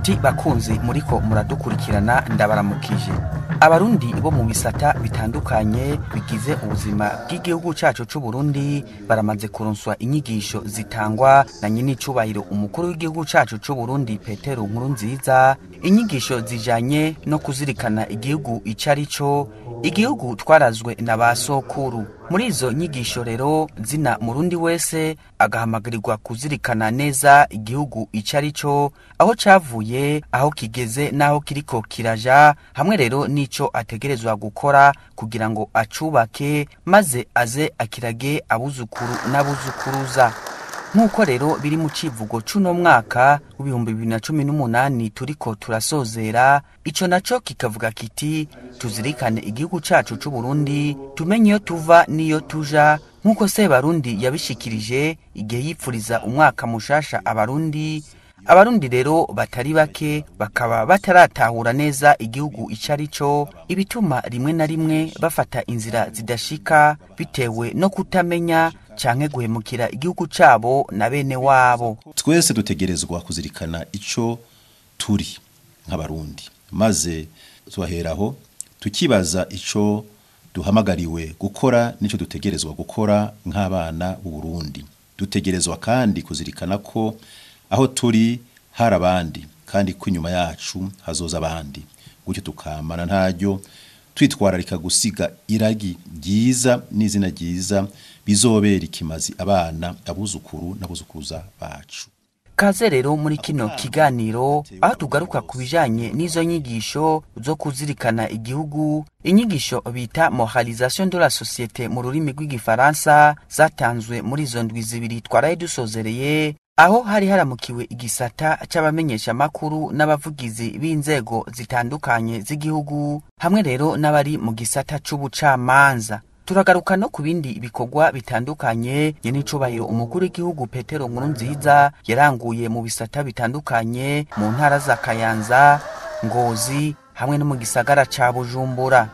Nshuti bakunzi muriko muradukurikirana ndabaramukije. Abarundi bo mu bisata bitandukanye bigize ubuzima bw'igihugu cacu c'u Burundi baramaze kuronswa inyigisho zitangwa na nyinicubahiro umukuru w'igihugu cacu c'u Burundi Petero Nkurunziza, inyigisho zijanye no kuzirikana igihugu ico ari co, igihugu twarazwe na ba sokuru. Muri izo nyigisho rero zina murundi wese agahamagarirwa kuzirikana neza igihugu ico ari co, aho cavuye, aho kigeze n'aho kiriko kiraja, hamwe rero n'ico ategerezwa gukora kugira ngo acubake maze aze akirage abuzukuru n'abuzukuruza. Nk'uko rero biri mu civugo c'uno mwaka w'ibihumbi bibiri na cumi n'umunani turiko turasozera, ico naco kikavuga kiti tuzirikane igihugu cacu c'u Burundi, tumenye iyo tuva n'iyo tuja, nk'uko Sebarundi yabishikirije igihe yipfuriza umwaka mushasha abarundi, abarundi rero batari bake bakaba bataratahura neza igihugu ico ari co, ibituma rimwe na rimwe bafata inzira zidashika bitewe no kutamenya canke guhemukira igihugu cabo na bene wabo. twese dutegerezwa kuzirikana ico turi nk'abarundi maze tuheraho tukibaza ico duhamagariwe gukora n'ico dutegerezwa gukora nk'abana b'u Burundi dutegerezwa kandi kuzirikana ko aho turi hari abandi kandi ko inyuma yacu hazoza abandi gutyo tukamana ntaryo twitwararika gusiga iragi ryiza n'izina ryiza bizobera ikimazi abana abuzukuru n'abuzukuruza bacu Kaze rero muri kino kiganiro aho tugaruka ku bijanye n'izo nyigisho zo kuzirikana igihugu, inyigisho bita moralisation de la société mu rurimi rw'igifaransa zatanzwe muri izo ndwi zibiri twaraye dusozereye, aho hari haramukiwe igisata c'abamenyeshamakuru n'abavugizi b'inzego zitandukanye z'igihugu, hamwe rero n'abari mu gisata c'ubucamanza. turagaruka no ku bindi bikorwa bitandukanye nyenicubahiro umukuru w'igihugu petero nkurunziza yaranguye mu bisata bitandukanye mu ntara za kayanza ngozi hamwe no mu gisagara ca bujumbura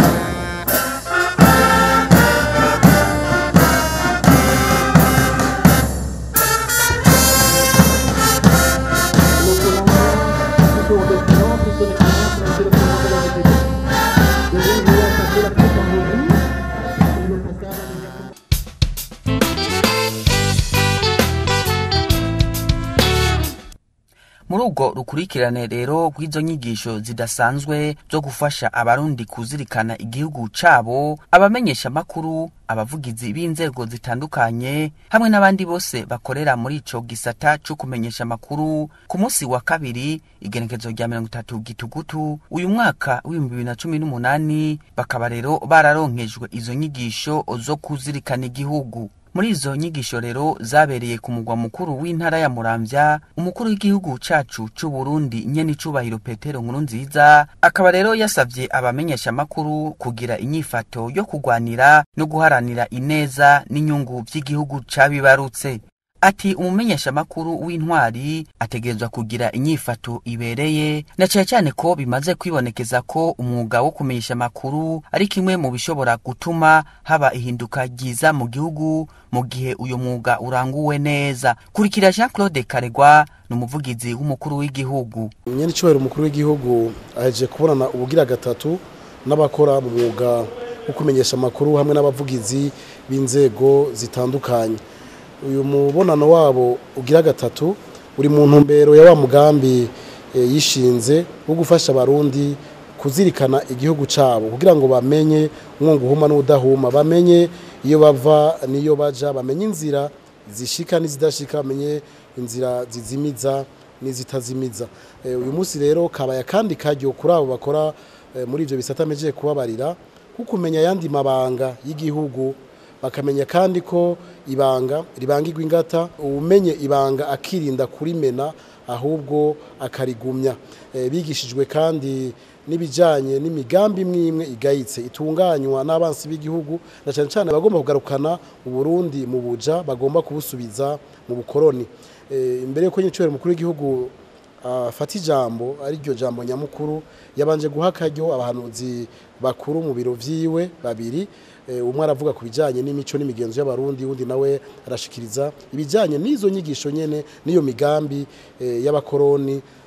muri ubwo rukurikirane rero rw'izo nyigisho zidasanzwe zo gufasha abarundi kuzirikana igihugu cabo abamenyesha makuru abavugizi b'inzego zitandukanye hamwe n'abandi bose bakorera muri ico gisata co kumenyesha makuru ku munsi wa kabiri igenekezo rya mirongo itatu gitugutu uyu mwaka w'ibihumbi bibiri na cumi n'umunani bakaba rero bararonkejwe izo nyigisho zo kuzirikana igihugu muri izo nyigisho rero zabereye ku mugwa mukuru w'intara ya muramvya umukuru w'igihugu cacu c'u Burundi nyenicubahiro Petero Nkurunziza akaba rero yasavye abamenyeshamakuru kugira inyifato yo kugwanira no guharanira ineza n'inyungu vy'igihugu cabibarutse ati umumenyeshamakuru w'intwari ategerezwa kugira inyifato ibereye na cane cane ko bimaze kwibonekeza ko umwuga wo kumenyesha amakuru ari kimwe mu bishobora gutuma haba ihinduka ryiza mu gihugu mu gihe uyu mwuga uranguwe neza kurikira Jean Claude Karegwa ni umuvugizi w'umukuru w'igihugu nyene icubahiro umukuru w'igihugu aheje kubonana ubugira gatatu n'abakora mu mwuga wo kumenyesha amakuru hamwe n'abavugizi b'inzego zitandukanye uyu mubonano wabo ugira gatatu uri mu ntumbero ya wa mugambi yishinze wo gufasha abarundi kuzirikana igihugu cyabo kugira ngo bamenye umwungu uhuma n'udahuma bamenye iyo bava n'iyo baja bamenye inzira zishika n'izidashika bamenye inzira zizimiza n'izitazimiza uyu munsi rero kabaye akandi karyo kuri abo bakora muri ibyo bisata amejeje kubabarira kuko kumenya ayandi mabanga y'igihugu bakamenya kandi ko ibanga ribangirwa ingata umenye ibanga akirinda kurimena ahubwo akarigumya bigishijwe kandi n'ibijyanye n'imigambi imwe imwe igayitse itunganywa n'abansi b'igihugu na cyane cyane bagomba kugarukana uburundi mu buja bagomba kubusubiza mu bukoroni imbere y'uko nyine umukuru w'igihugu afata ijambo ariryo jambo nyamukuru yabanje guha akaryo abahanuzi bakuru mu biro vyiwe babiri umwe aravuga ku bijyanye n'imico n'imigenzo y'abarundi undi nawe arashikiriza ibijyanye n'izo nyigisho nyene n'iyo migambi y'abakoroni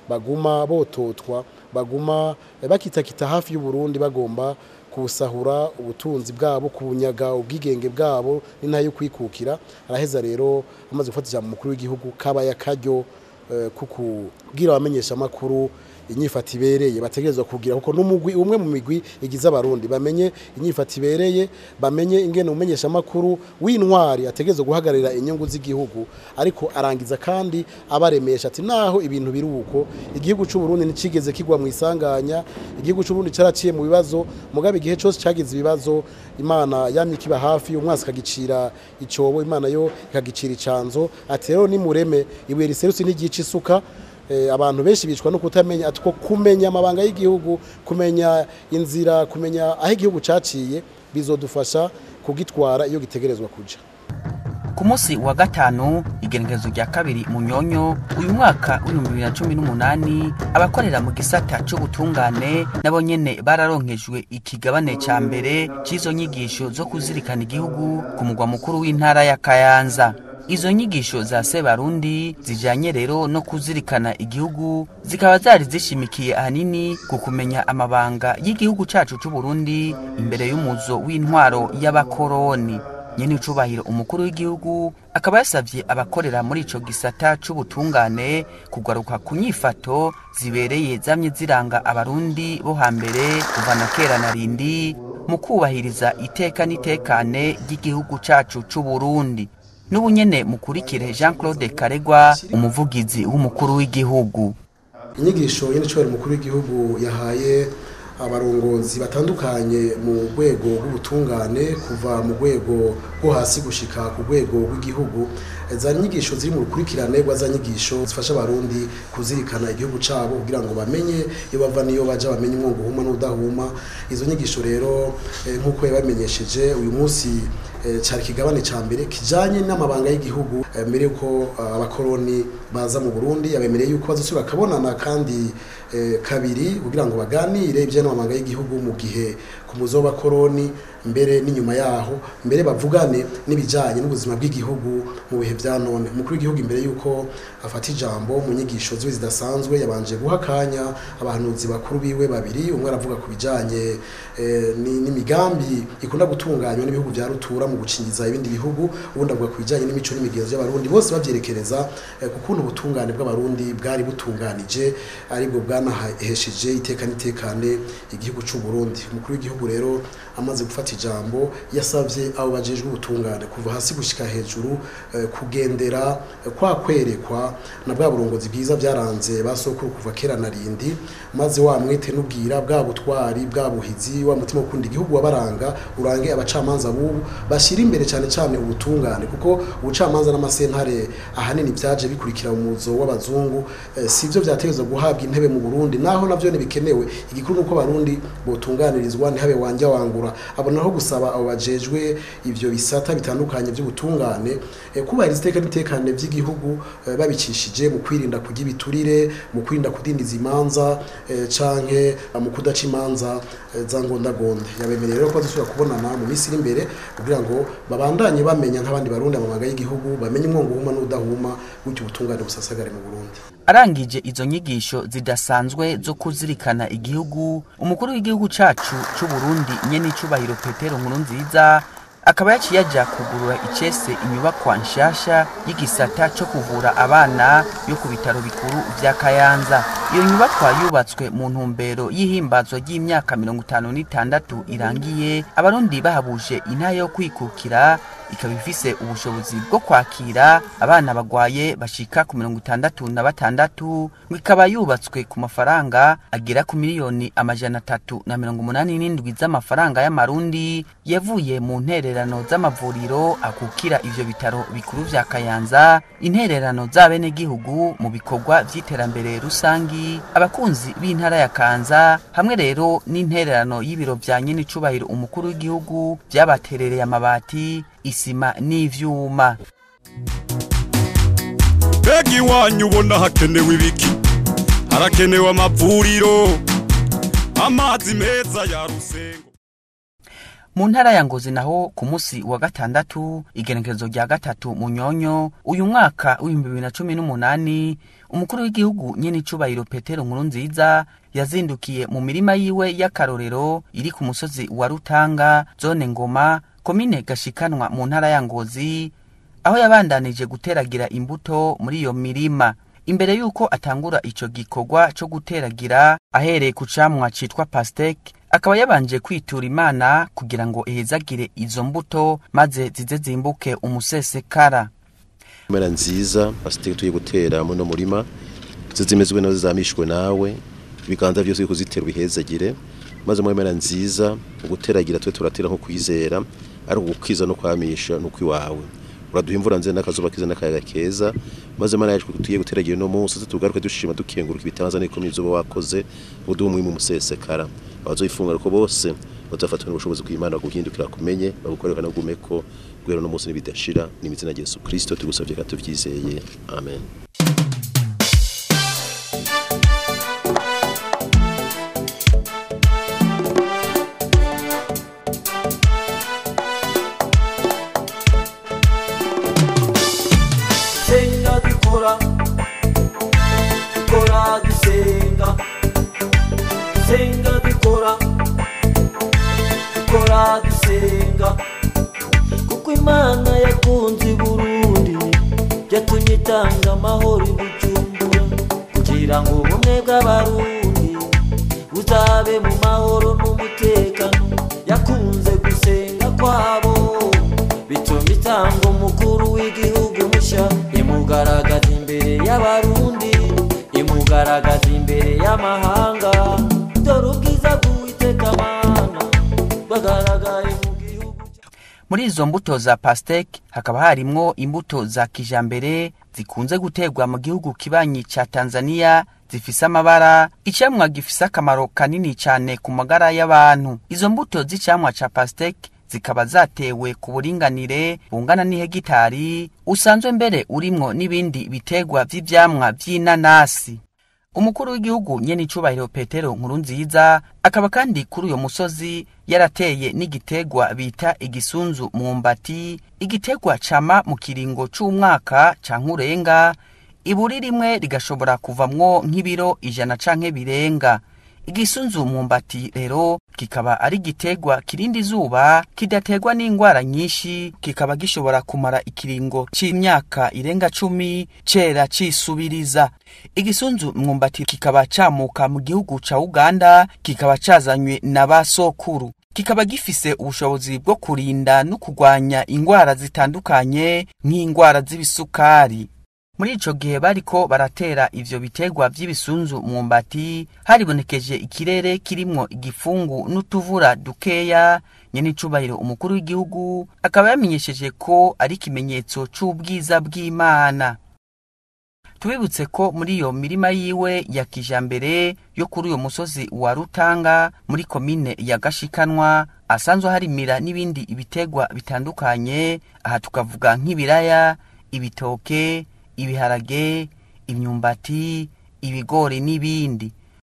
baguma bototwa baguma bakitakita hafi y'uburundi bagomba kusahura ubutunzi bwabo kubunyaga ubwigenge bwabo n'intayo kwikukira araheza rero amaze gufata ijambo umukuru w'igihugu kabaye akaryo kukubwira abamenyesha amakuru inyifata ibereye bategerezwa kugira kuko n'umugwi umwe mu migwi igize abarundi bamenye inyifata ibereye bamenye ingene umenyesha amakuru w'intwari ategerezwa guhagararira inyungu z'igihugu ariko arangiza kandi abaremesha ati naho ibintu biri uko igihugu cy'u Burundi nticigeze kigwa mu isanganya igihugu cy'u Burundi caraciye mu bibazo mugabe igihe cyose cagize ibibazo imana yamye kiba hafi umwasi kagicira icobo imana yo ikagicira icanzo ati rero ni mureme ibuye riserutse n'igice isuka abantu benshi bicwa no kutamenya atwo kumenya amabanga y'igihugu kumenya inzira kumenya aho igihugu caciye bizodufasha kugitwara iyo gitegerezwa kuja ku munsi wa gatanu igenekerezo rya kabiri mu nyonyo uyu mwaka w'ibihumbi bibiri na cumi n'umunani abakorera mu gisata c'ubutungane nabo nyene bararonkejwe ikigabane ca mbere c'izo nyigisho zo kuzirikana igihugu ku mugwa mukuru w'intara ya kayanza izo nyigisho za sebarundi zijanye rero no kuzirikana igihugu zikaba zari zishimikiye ahanini ku kumenya amabanga y'igihugu cacu c'uburundi imbere y'umuzo w'intwaro y'abakoroni nyene icubahiro umukuru w'igihugu akaba yasavye abakorera muri ico gisata c'ubutungane kugaruka ku nyifato zibereye zamye ziranga abarundi bo hambere kuva na kera na rindi mu kubahiriza iteka n'itekane ry'igihugu cacu c'uburundi n'ubu nyene mukurikire jean claude karegwa umuvugizi w'umukuru w'igihugu inyigisho y'icobera umukuru w'igihugu yahaye abarongozi batandukanye mu rwego rw'ubutungane kuva mu rwego rwo hasi gushika ku rwego rw'igihugu za nyigisho ziri mu rukurikirane rwa nyigisho zifasha abarundi kuzirikana igihugu cabo kugira ngo bamenye iyo bava niyo baja bamenye umwungu uhuma n'udahuma izo nyigisho rero nk'uko yabamenyesheje uyu munsi cyari kigabane ca mbere kijanye n'amabanga y'igihugu mbere yuko abakoroni baza mu Burundi yabemereye yuko bazosubira kabonana kandi kabiri kugira ngo baganire ibyo n'amabanga y'igihugu mu gihe ku muzo w'abakoroni mbere n'inyuma yaho mbere bavugane n'ibijanye n'ubuzima bw'igihugu mu bihe vya none umukuru w'igihugu imbere yuko afata ijambo mu nyigisho ziwe zidasanzwe yabanje guha akanya abahanuzi bakuru biwe babiri umwe aravuga ku bijanye n'imigambi ikunda gutunganywa n'ibihugu vya rutura mu gucingiza ibindi bihugu ubundi avuga ku bijanye n'imico n'imigenzo y'abarundi bose bavyerekereza ku kuntu ubutungane bw'abarundi bwari butunganije aribwo bwanahesheje iteka n'itekane igihugu c'u Burundi umukuru w'igihugu rero amaze gufata ijambo yasavye abo bajejwe ubutungane kuva hasi gushika hejuru kugendera kwa kwerekwa na bwa burongozi bwiza byaranze basokuru kuva kera na rindi maze wa mwete n'ubwira bwa butwari bwa buhizi wa mutima ukunda igihugu wabaranga urange abacamanza bubu bashira imbere cyane cyane ubutungane kuko ubucamanza n'amasentare ahanini byaje bikurikira umuzo w'abazungu sivyo vyategezwa guhabwa intebe mu Burundi naho navyo bikenewe igikuru nuko abarundi botunganirizwa ntihabe wanja wangura abonaho gusaba abo bajejwe ivyo bisata bitandukanye by'ubutungane kubahiriza iteka n'itekane by'igihugu babicishije mu kwirinda kurya ibiturire mu kwirinda kudindiza imanza canke mu kudaca imanza za ngondagonde yabemereye rero ko bazosubira kubonana mu minsi iri imbere kugira ngo babandanye bamenya nk'abandi barundi amabanga y'igihugu bamenye umwongo uhuma n'udahuma gutyo ubutungane busasagare mu Burundi arangije izo nyigisho zidasanzwe zo kuzirikana igihugu umukuru w'igihugu cacu c'u Burundi nyene icubahiro Petero Nkurunziza akaba yaciye aja kugurura icese inyubakwa nshasha y'igisata co kuvura abana yo ku bitaro bikuru vya Kayanza iyo nyubakwa yubatswe mu ntumbero y'ihimbazwa ry'imyaka mirongo itanu n'itandatu irangiye abarundi bahabuje intara yo kwikukira ikaba ifise ubushobozi bwo kwakira abana bagwaye bashika ku mirongo itandatu na batandatu ngo ikaba yubatswe ku mafaranga agera ku miliyoni amajana atatu na mirongo umunani n'indwi z'amafaranga y'amarundi yavuye mu ntererano z'amavuriro akukira ivyo bitaro bikuru vya kayanza intererano z'abenegihugu mu bikorwa vy'iterambere rusangi abakunzi b'intara ya kanza hamwe rero n'intererano y'ibiro vya nyenicubahiro umukuru w'igihugu vyabaterereye amabati isima n'ivyuma mbega iwanyu ubona hakenewe ibiki harakenewe amavuriro amazi meza ya rusengo mu ntara ya ngozi naho ku munsi wa gatandatu igenekerezo rya gatatu mu nyonyo uyu mwaka w'ibihumbi bibiri na cumi n'umunani umukuru w'igihugu nyene icubahiro petero nkuru nziza yazindukiye mu mirima yiwe y'akarorero iri ku musozi wa rutanga zone ngoma komine gashikanwa mu ntara ya ngozi aho yabandanije guteragira imbuto muri iyo mirima imbere y'uko atangura ico gikorwa co guteragira ahereye ku camwa citwa pasteke akaba yabanje kwitura imana kugira ngo ihezagire izo mbuto maze zize zimbuke umusesekara Mera nziza pasiteke tugiye gutera muri no murima zizimezwe nazo zamishwe nawe ibiganza byose biko zitera bihezagire maze mu mera nziza uguteragira twe turatera nko kwizera ari ugukwiza no kwamisha no kwiwawe uraduha imvura nziza n'akazuba kiza n'akayaga keza maze mana yacu tugiye guteragira no munsi tugaruke dushima dukenguruka ibitangaza n'ikomeye zo wakoze uduha umwimi umusesekara abazoyifunga ko bose bazafatwa n'ubushobozi bw'Imana guhindukira kumenye bagukorera no gumeko gwero no munsi nibidashira n'imizina ya Yesu Kristo tugusavye ka tuvyizeye amen senga dukora dukora dusenga senga dukora dukora dusenga kuko imana yakunze i burundi yatumye itanga amahoro i bujumbura kugira ngo ubumwe bw'abarundi buzabe mu mahoro n'umutekano yakunze gusenga kwabo bituma itanga umukuru w'igihugu mushya imugaragaza imbere y'abarundi imugaragaza imbere y'amahanga dore ubwiza bw'uwiteka mana bwagaragaye mu gihugu cya- muri izo mbuto za pasteke hakaba harimwo imbuto za kijambere zikunze guterwa mu gihugu kibanyi ca tanzania zifise amabara icamwa gifise akamaro kanini cane ku magara y'abantu izo mbuto z'icamwa ca pasteke zikaba zatewe ku buringanire bungana n'ihegitari usanzwe mbere urimwo n'ibindi biterwa vy'ivyamwa vy'inanasi umukuru w'igihugu nyene icubahiro petero nkuru nziza akaba kandi kuri uyo musozi yarateye n'igiterwa bita igisunzu mwumbati igiterwa cama mu kiringo c'umwaka canke urenga iburi rimwe rigashobora kuvamwo nk'ibiro ijana canke birenga igisunzu mwumbati rero kikaba ari igiterwa kirinda izuba kidaterwa n'ingwara nyinshi kikaba gishobora kumara ikiringo c'imyaka irenga cumi cera cisubiriza igisunzu mwumbati kikaba camuka mu gihugu ca uganda kikaba cazanywe na ba sokuru kikaba gifise ubushobozi bwo kurinda no kurwanya ingwara zitandukanye nk'ingwara z'ibisukari muri ico gihe bariko baratera ivyo biterwa vy'ibisunzu mwumbati haribonekeje ikirere kirimwo igifungu n'utuvura dukeya nyene icubahiro umukuru w'igihugu akaba yamenyesheje ko ari ikimenyetso c'ubwiza bw'imana tubibutse ko muri iyo mirima yiwe ya kijambere yo kuri uyo musozi wa rutanga muri komine ya gashikanwa asanzwe harimira n'ibindi ibiterwa bitandukanye aha tukavuga nk'ibiraya ibitoke ibiharage imyumbati ibigori n'ibindi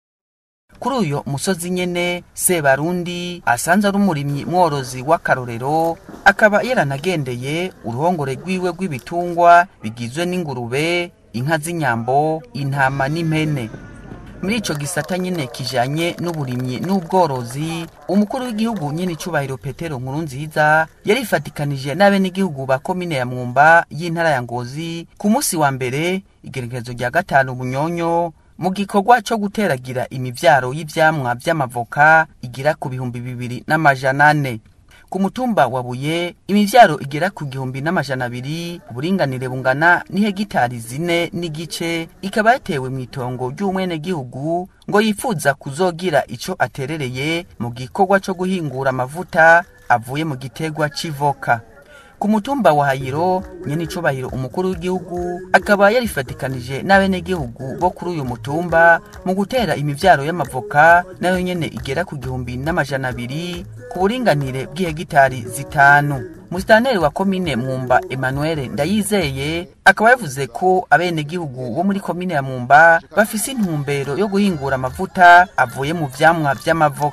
kuri uyo musozi nyene sebarundi asanze ari umurimyi mworozi w'akarorero akaba yaranagendeye uruhongore rwiwe rw'ibitungwa bigizwe n'ingurube inka z'inyambo intama n'impene muri ico gisata nyene kijanye n'uburimyi n'ubworozi umukuru w'igihugu nyene icubahiro petero nkuru nziza yarifatikanije n'abenegihugu ba komine ya mwumba y'intara ya ngozi ku munsi wa mbere igerekezo rya gatanu bunyonyo mu gikorwa co guteragira imivyaro y'ivyamwa vy'amavoka igira ku bihumbi bibiri n'amajana ane ku mutumba wa buye imivyaro igera ku gihumbi n'amajana abiri uburinganire bungana n'ihegitari zine n'igice ikaba yatewe mu itongo ry'umwenegihugu ngo yifuza kuzogira ico aterereye mu gikorwa co guhingura amavuta avuye mu gitegwa c'ivoka ku mutumba wa hayiro nyene icubahiro umukuru w'igihugu akaba yarifatikanije n'abenegihugu bo kuri uyu mutumba mu gutera imivyaro y'amavoka nayo nyene igera ku gihumbi n'amajana abiri ku buringanire bw'ihegitari zitanu musitanteri wa komine mwumba emmanuel ndayizeye akaba yavuze ko abenegihugu bo muri komine ya mwumba bafise intumbero yo guhingura amavuta avuye mu vyamwa vy'amavoka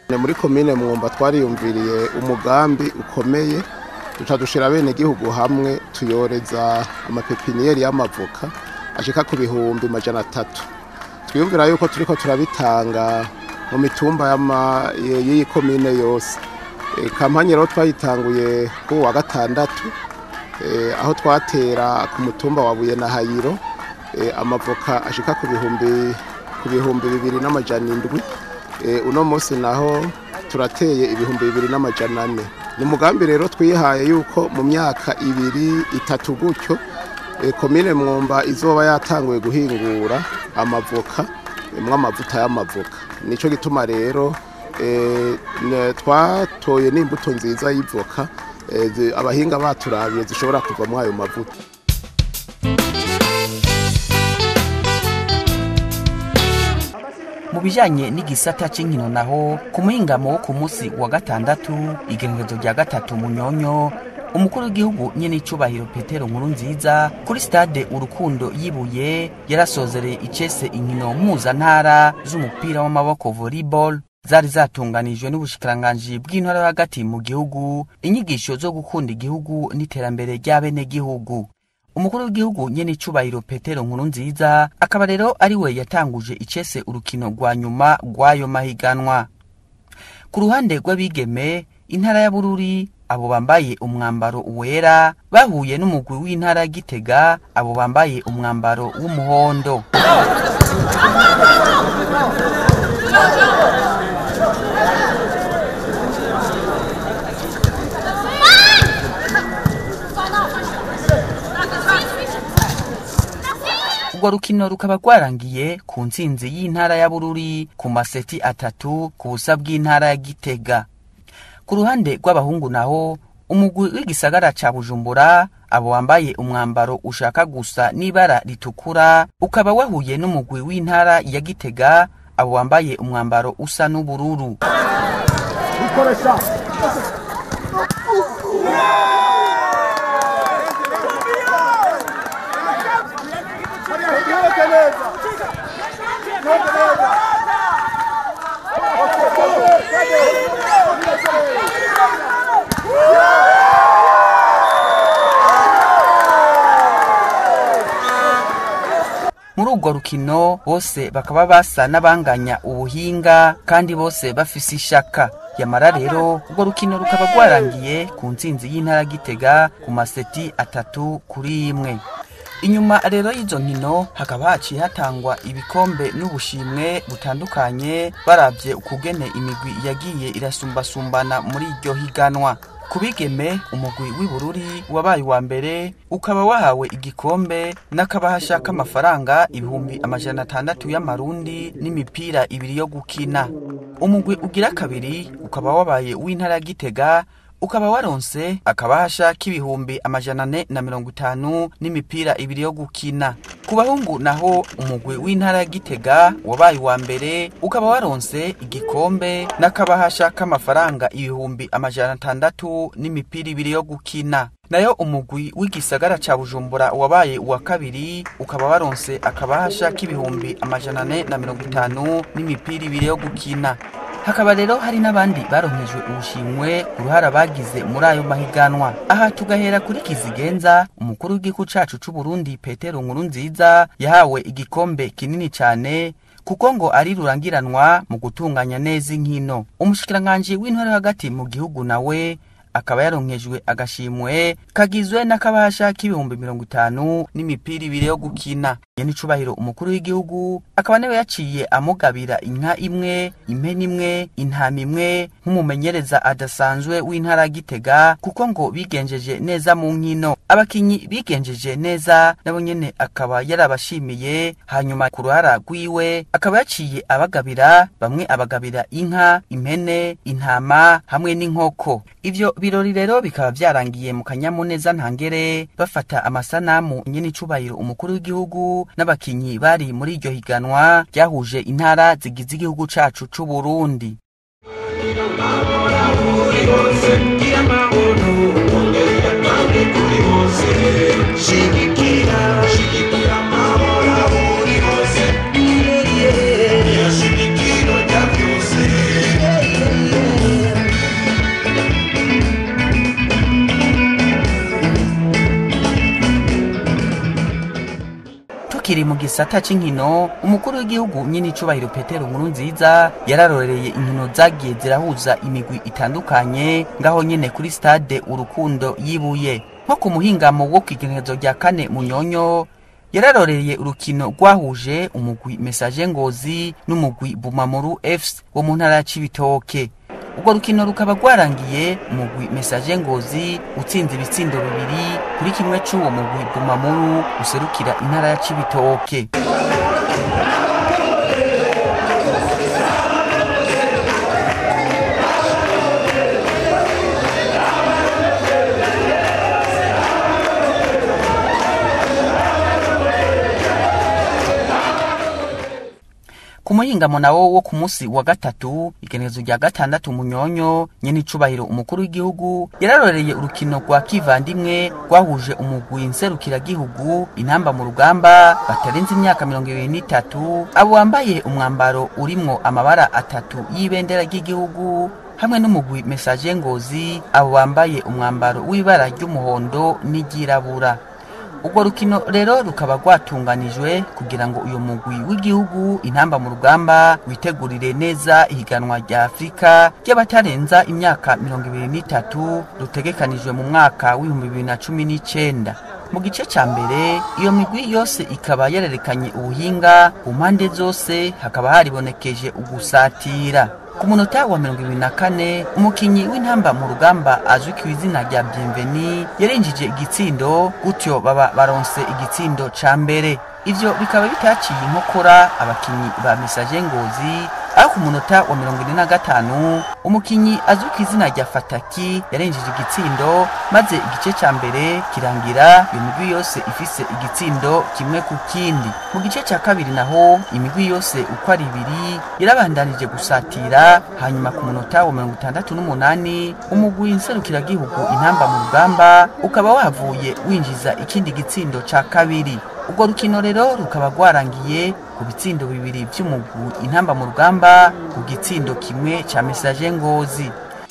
muri komine mwumba twariyumviriye umugambi ukomeye duca dushira bene gihugu hamwe tuyoreza amapepiniyeri y'amavoka ashika ku bihumbi majana atatu twiyumvira yuko turiko turabitanga mu mitumba y'ama- y'iyi komine yose E, kampanye rero twayitanguye ku wa gatandatu e, aho twatera ku mutumba wa buye na hayiro e, amavoka ashika ku bihumbi ku bihumbi bibiri n'amajana indwi e, uno munsi naho turateye ibihumbi bibiri n'amajana ane ni umugambi rero twihaye yuko mu myaka ibiri itatu gutyo e, komine mwumba izoba yatanguye guhingura amavoka mwo amavuta y'amavoka nico gituma rero e, ne- twatoye n'imbuto nziza y'ivoka e, zi- abahinga baturabiye zishobora kuva muri ayo mavuta mu bijanye n'igisata c'inkino naho ku muhingamo wo ku munsi wa gatandatu igengezo rya gatatu munyonyo umukuru w'igihugu nyene icubahiro petero nkuru nziza kuri stade urukundo yibuye yarasozereye icese inkino mpuzantara z'umupira w'amaboko volleyball zari zatunganijwe n'ubushikiranganji bw'intara yo hagati mu gihugu inyigisho zo gukunda igihugu n'iterambere ry'abenegihugu umukuru w'igihugu nyene icubahiro petero nkuru nziza akaba rero ari we yatanguje icese urukino rwa nyuma rw'ayo mahiganwa ku ruhande rw'abigeme intara ya bururi abo bambaye umwambaro wera bahuye n'umugwi w'intara ya gitega abo bambaye umwambaro w'umuhondo urwo rukino rukaba rwarangiye ku ntsinzi y'intara ya bururi ku maseti atatu ku busa bw'intara ya gitega ku ruhande rw'abahungu naho umugwi w'igisagara ca bujumbura abo wambaye umwambaro ushaka gusa n'ibara ritukura ukaba wahuye n'umugwi w'intara ya gitega abo wambaye umwambaro usa n'ubururu muri urwo rukino bose bakaba basa n'abanganya ubuhinga kandi bose bafise ishaka yamara rero urwo rukino rukaba rwarangiye ku ntsinzi y'intara ya gitega ku maseti atatu kuri imwe inyuma rero y'izo nkino hakaba haciye hatangwa ibikombe n'ubushimwe butandukanye barabye ukugene imigwi yagiye irasumbasumbana muri iryo higanwa ku bigeme umugwi w'ibururi wabaye uwa mbere ukaba wahawe igikombe n'akabahasha k'amafaranga ibihumbi amajana atandatu y'amarundi n'imipira ibiri yo gukina umugwi ugira kabiri ukaba wabaye uw'intara ya gitega ukaba waronse akabahasha k'ibihumbi amajana ane na mirongo itanu n'imipira ibiri yo gukina ku bahungu naho umugwi w'intara ya gitega wabaye uwa mbere ukaba waronse igikombe n'akabahasha k'amafaranga ibihumbi amajana atandatu n'imipira ibiri yo gukina nayo umugwi w'igisagara ca bujumbura wabaye uwa kabiri ukaba waronse akabahasha k'ibihumbi amajana ane na mirongo itanu n'imipira ibiri yo gukina hakaba rero hari n'abandi baronkejwe ubushimwe ku ruhara bagize muri ayo mahiganwa aha tugahera kuri kizigenza umukuru w'igihugu cacu c'uburundi petero nkuru nziza yahawe igikombe kinini cane kuko ngo ari rurangiranwa mu gutunganya neza inkino umushikiranganji w'intara yo hagati mu gihugu nawe akaba yaronkejwe agashimwe kagizwe n'akabasha k'ibihumbi mirongo itanu n'imipira ibiri yo gukina yeni icubahiro umukuru w'igihugu akaba nawe yaciye amugabira inka imwe impene imwe intama imwe nk'umumenyereza adasanzwe w'intara ya gitega kuko ngo bigenjeje neza mu nkino abakinyi bigenjeje neza nabo nyene akaba yarabashimiye hanyuma ku ruhara rwiwe akaba yaciye abagabira bamwe abagabira inka impene intama hamwe n'inkoko ivyo birori rero bikaba vyarangiye mu kanyamuneza ntangere bafata amasanamu nyene icubahiro umukuru w'igihugu n'abakinyi bari muri iryo higanwa ryahuje intara zigize igihugu cacu c'uburundi Yeah. gisata c'inkino umukuru w'igihugu nyine icubahiro petero nkuru nziza yararorereye inkino zagiye zirahuza imigwi itandukanye ngaho nyene kuri stade urukundo yibuye nko ku muhingamo wo kw'igenekerezo rya kane munyonyo yararoreye urukino rwahuje umugwi mesaje ngozi n'umugwi bumamuru fc wo mu ntara ya cibitoke urwo rukino rukaba rwarangiye umugwi mesaje ngozi utsinze ibitsindo bibiri kuri kimwe c'uwo mugwi bumamuru userukira intara ya cibitoke ku muhingamo nawo wo ku munsi wa gatatu igenekerezo rya gatandatu munyonyo nyene icubahiro umukuru w'igihugu yararoreye urukino rwa kivandimwe rwahuje umugwi nserukiragihugu intamba mu rugamba batarenze imyaka mirongo ibiri n'itatu abo wambaye umwambaro urimwo amabara atatu y'ibendera ry'igihugu hamwe n'umugwi mesaje ngozi abo bambaye umwambaro w'ibara ry'umuhondo n'iryirabura urwo rukino rero rukaba rwatunganijwe kugira ngo uyu mugwi w'igihugu intamba mu rugamba witegurire neza ihiganwa rya afurika ry'abatarenza imyaka mirongo ibiri n'itatu rutegekanijwe mu mwaka w'ibihumbi bibiri na cumi n'icenda mu gice ca mbere iyo migwi yose ikaba yarerekanye ubuhinga ku mpande zose hakaba haribonekeje ugusatira ku munota wa mirongo ibiri na kane umukinyi w'intamba mu rugamba azwi ku izina rya bienveni yarinjije igitsindo gutyo baba baronse igitsindo ca mbere ivyo bikaba bitaciye inkokora abakinyi ba mesaje ngozi aho ku munota wa mirongo ine na gatanu umukinyi azwi ku izina rya fataki yarenjeje igitsindo maze igice ca mbere kirangira iyo migwi yose ifise igitsindo kimwe ku kindi mu gice ca kabiri naho imigwi yose uko ari ibiri yarabandanije gusatira hanyuma ku munota wa mirongo itandatu n'umunani umugwi nserukiragihugu intamba mu rugamba ukaba wavuye winjiza ikindi gitsindo ca kabiri urwo rukino rero rukaba rwarangiye ku bitsindo bibiri vy'umugwi intamba mu rugamba ku gitsindo kimwe ca mesaje ngozi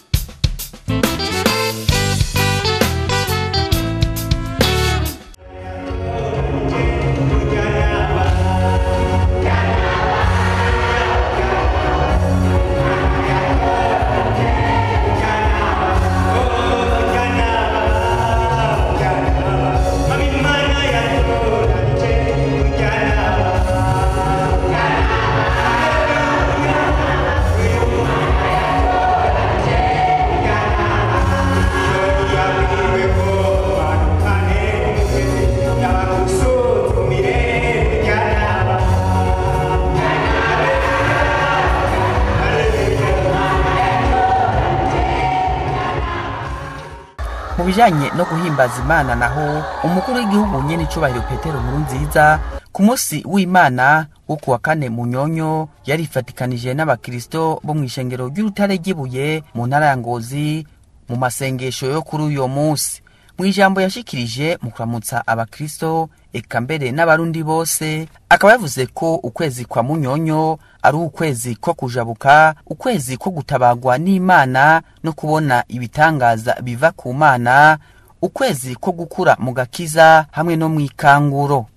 mu bijanye no guhimbaza imana naho umukuru w'igihugu nyene icubahiro petero nkuru nziza ku munsi w'imana wo kuwa kane munyonyo yarifatikanije n'abakristo bo mw'ishengero ry'urutare ry'ibuye mu ntara ya ngozi mu masengesho yo kuri uyo munsi mu ijambo yashikirije mu kuramutsa abakristo eka mbere n'abarundi bose akaba yavuze ko ukwezi kwa munyonyo ari ukwezi ko kujabuka ukwezi ko gutabagwa n'imana no kubona ibitangaza biva ku mana ukwezi ko gukura mu gakiza hamwe no mu ikanguro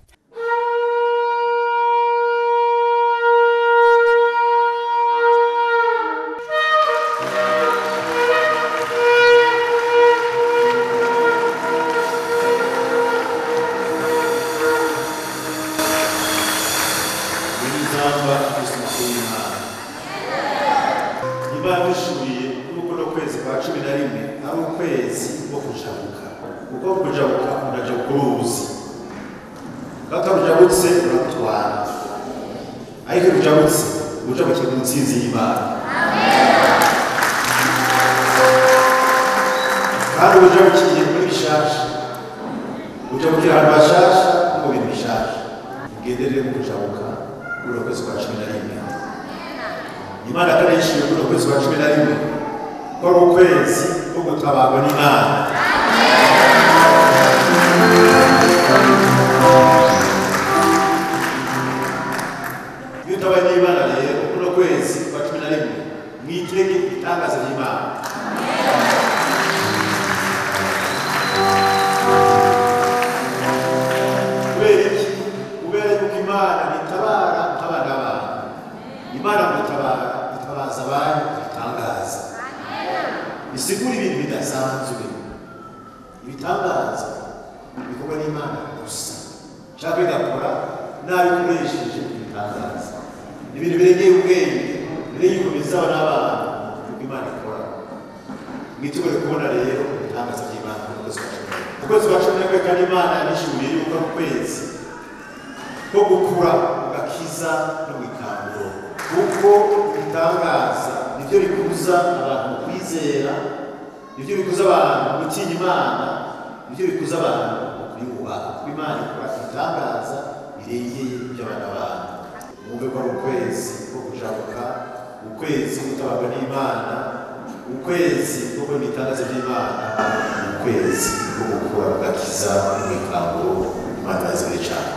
n'ingamba z'isuku y'imana niba dushuye n'uko no kwezi kwa cumi na rimwe ari ukwezi ko kujabuka kuko kujabuka uraja ku ruzi kaka rujabutse uratwara ariko rujabutse ujabukiye mu ntsinzi y'imana kandi ujabukiye muri bishasha ujabukira ahantu hashasha no mu bintu bishasha ugenderere mu kujabuka kuri uno kwezi kwa cumi na rimwe imana kandi yishyuye kuri uno kwezi kwa cumi na rimwe ko ari ukwezi ko gutabarwa n'imana iyo utabaye n'imana rero kuri uno kwezi kwa cumi na rimwe mwitege ibitangaza by'imana kubera iki kubera yuko imana tabaza banyu ibitangaza bisigura ibintu bidasanzwe ibitangaza bikorwa n'imana gusa cyangwa bigakora nabi ukoresheje ibitangaza ibintu birengeye ubwenge birengeye uko bizaba n'abana uko imana ikora mwiteguye kubona rero ibitangaza by'imana mu kwezi kwa cumi ukwezi kwa cumi n'imwe kandi imana yabishuriye yuko ari ukwezi ko gukura ugakiza no gukangura kuko ibitangaza nibyo bikuza abantu kwizera nibyo bikuza abantu gutinya imana nibyo bikuza abantu kuyubaha kuko imana ikora ibitangaza birengeye by'abana bantu mwumve ko ari ukwezi ko kujabuka ukwezi gutabagwa n'imana ukwezi ko kubona ibitangaza by'imana ukwezi ko gukura ugakiza no gukangura imana yazibire cyane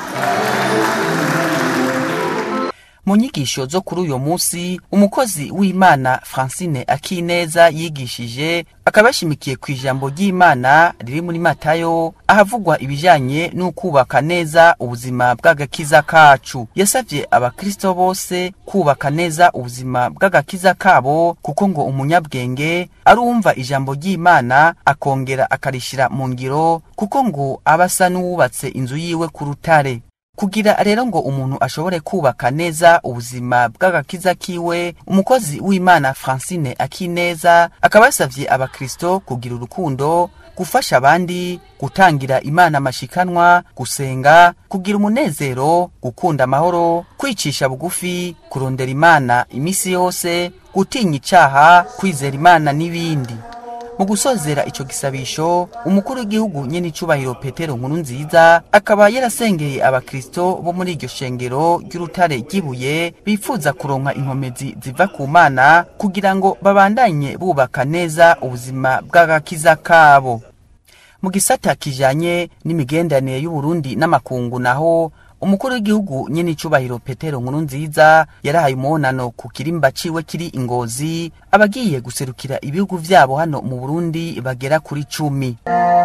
mu nyigisho zo kuri uyu munsi umukozi w'imana francine akineza yigishije akaba yashimikiye ku ijambo ry'imana riri muri matayo ahavugwa ibijyanye n'ukubaka neza ubuzima bw'agakiza kacu yasabye abakristo bose kubaka neza ubuzima bw'agakiza kabo kuko ngo umunyabwenge arumva ijambo ry'imana akongera akarishyira mu ngiro kuko ngo aba asa n'uwubatse inzu yiwe ku rutare kugira rero ngo umuntu ashobore kubaka neza ubuzima bw'agakiza kiwe umukozi w'imana francine akineza akaba yasabye abakristo kugira urukundo gufasha abandi gutangira imana amashikanwa gusenga kugira umunezero gukunda amahoro kwicisha bugufi kurondera imana iminsi yose gutinya icaha kwizera imana n'ibindi mu gusozera ico gisabisho umukuru w'igihugu nyene icubahiro petero nkuru nziza akaba yarasengeye abakristo bo muri iryo shengero ry'urutare ry'ibuye bifuza kuronka inkomezi ziva ku mana kugira ngo babandanye bubaka neza ubuzima bw'agakiza kabo mu gisata kijanye n'imigenderanire y'uburundi n'amakungu naho umukuru w'igihugu nyene icubahiro petero nkuru nziza yarahaye umubonano ku kirimba ciwe kiri ingozi abagiye guserukira ibihugu vyabo hano mu burundi bagera kuri cumi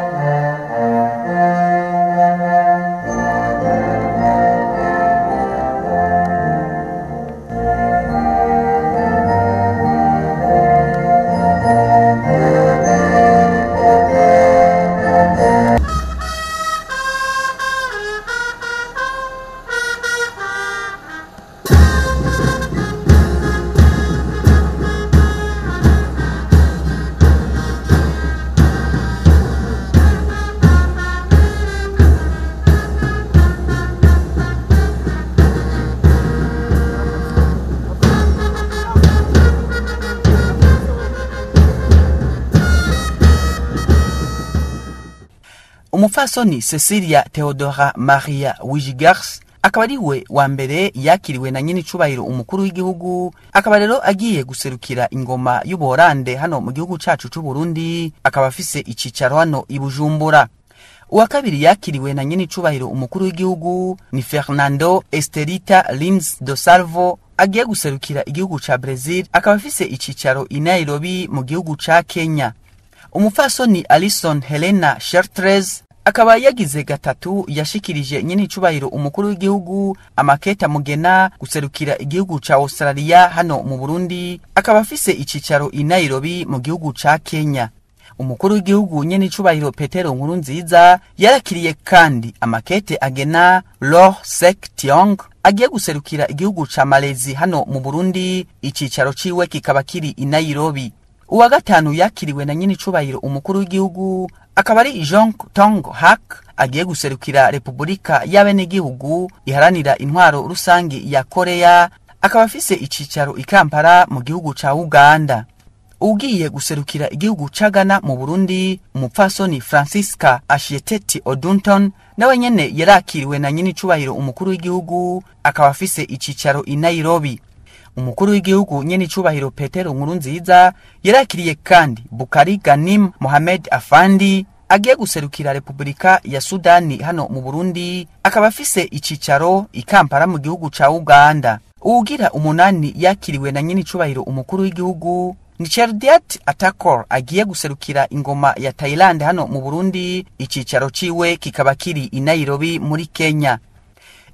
umupfasoni cecilia theodora maria wigers akaba ari we wa mbere yakiriwe na nyine icubahiro umukuru w'igihugu akaba rero agiye guserukira ingoma y'ubuhorande hano mu gihugu cacu c'uburundi akaba afise icicaro hano i bujumbura uwa kabiri yakiriwe na nyine icubahiro umukuru w'igihugu ni fernando esterita lins do salvo agiye guserukira igihugu ca brazil akaba afise icicaro i nairobi mu gihugu ca kenya umupfasoni alison helena shertres akaba yagize gatatu yashikirije nyine icubahiro umukuru w'igihugu amaketa mugena guserukira igihugu ca australia hano mu burundi akaba afise icicaro i nairobi mu gihugu ca kenya umukuru w'igihugu nyene icubahiro petero nkuru nziza yarakiriye kandi amakete agena lor sek tiong agiye guserukira igihugu ca malezi hano mu burundi icicaro ciwe kikaba kiri i nairobi uwa gatanu yakiriwe na nyine icubahiro umukuru w'igihugu akaba ari jean tong hak agiye guserukira repubulika y'abenegihugu iharanira intwaro rusange ya koreya akaba afise icicaro i kampala mu gihugu ca uganda ugiye guserukira igihugu ca Ghana mu Burundi umupfasoni Francisca Ashieteti Odunton nawe nyene yarakiriwe na nyine icubahiro umukuru w'igihugu akaba afise icicaro i Nairobi umukuru w'igihugu nyene icubahiro Petero Nkuru nziza yarakiriye kandi Bukari Ganim Mohamed Afandi agiye guserukira Repubulika ya Sudani hano mu Burundi akaba afise icicaro i Kampala mu gihugu ca Uganda uwugira umunani yakiriwe na nyine icubahiro umukuru w'igihugu ni Cherdiat Atakor agiye guserukira ingoma ya Thailand hano mu Burundi icicaro ciwe kikaba kiri i Nairobi muri Kenya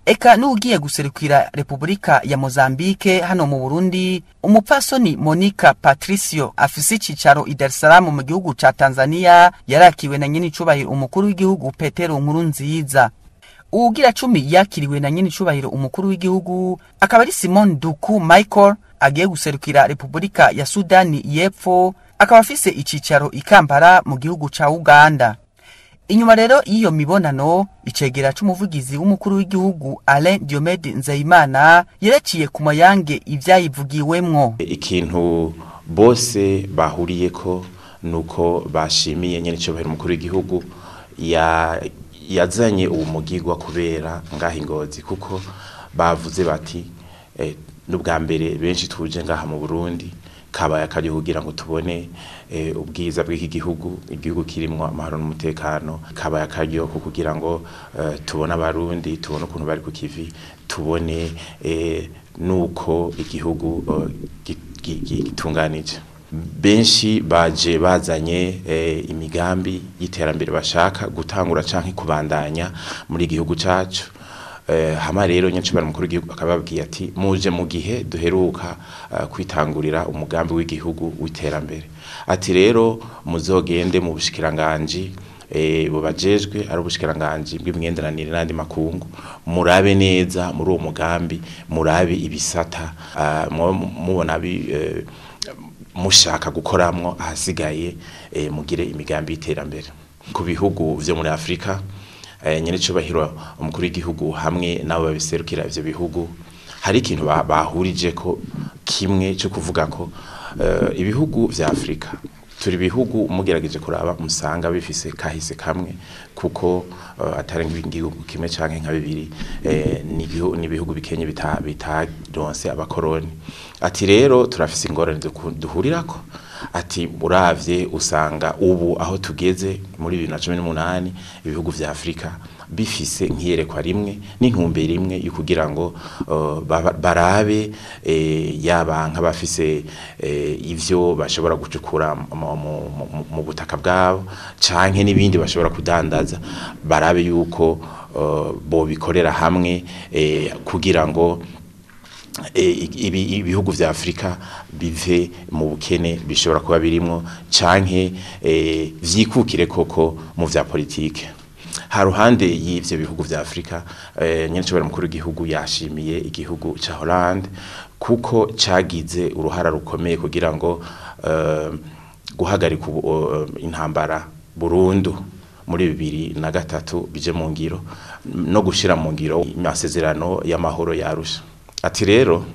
eka n'ugiye guserukira repubulika ya mozambike hano mu burundi umupfasoni monica patricio afise icicaro i dar es salaam mu gihugu ca tanzania yarakiwe na nyene icubahiro umukuru w'igihugu petero nkuru nziza uwugira cumi yakiriwe na nyene icubahiro umukuru w'igihugu akaba ari simon duku michael agiye guserukira repubulika ya sudani y'epfo akaba afise icicaro i kampala mu gihugu ca uganda inyuma rero y'iyo mibonano icegera c'umuvugizi w'umukuru w'igihugu alain diomede nzeyimana yaraciye ku mayange ivyayivugiwemwo ikintu bose bahuriyeko nuko bashimiye nyene icubahiro umukuru w'igihugu ya yazanye uwo mugigwa kubera ngaha ingozi kuko bavuze bati eh, n'ubwa mbere benshi tuje ngaha mu Burundi kabaye akari kugira ngo tubone eh, ubwiza bw'iki gihugu igihugu kirimwo amahoro n'umutekano kabaye akaryo ko kugira ngo eh, tubone abarundi tubone ukuntu bari ku kivi tubone eh, nuko igihugu eh, gi- gi- gi- gitunganije benshi baje bazanye eh, imigambi y'iterambere bashaka gutangura canke kubandanya muri igihugu cacu eh, hama rero nyancubara mukuru w'igihugu akababwiye ati muje mu gihe duheruka uh, kwitangurira umugambi w'igihugu w'iterambere ati rero muzogende mu bushikiranganje eh bubajejwe ari ubushikiranganje bw'imigenderanire n'andi makungu murabe neza muri uwo mugambi murabe ibisata uh, mubona bi eh, mushaka gukoramwo ahasigaye eh, mugire imigambi y'iterambere ku bihugu vyo muri Afrika eh, nyene cubahiro umukuru w'igihugu hamwe nabo babiserukira ivyo bihugu hari ikintu ba- bahurije ko kimwe cyo kuvuga ko eh, ibihugu vya Afrika turi bihugu mugerageje kuraba musanga bifise kahise kamwe kuko uh, atari nk'igihugu kimwe canke nka bibiri eh, ni ibihu- ni ibihugu bikenye bita- bitaronse abakoroni ati rero turafise ingorane duku- duhurirako ati uravye usanga ubu aho tugeze muri 2018 ibihugu vya Afrika bifise nkiyerekwa rimwe n'intumbero imwe yo kugira ngo uh, baba- barabe eh, yaba nk'abafise eh, ivyo bashobora gucukura mu- mu- mu- mu butaka bwabo canke n'ibindi bashobora kudandaza barabe yuko uh, bobikorera hamwe eh, kugira ngo eh, ibi- ibihugu vya Afrika bive mu bukene bishobora kuba birimwo canke eh, vyikukire koko mu vya politike ha ruhande y'ivyo bihugu vya Afrika eh, nyene cobora mukuru w'igihugu yashimiye igihugu ca Holland kuko cagize uruhara rukomeye kugira ngo eh, guhagarika ubu- eh, intambara burundu muri bibiri na gatatu bije mu ngiro no gushira mu ngiro amasezerano y'amahoro yarusha ati rero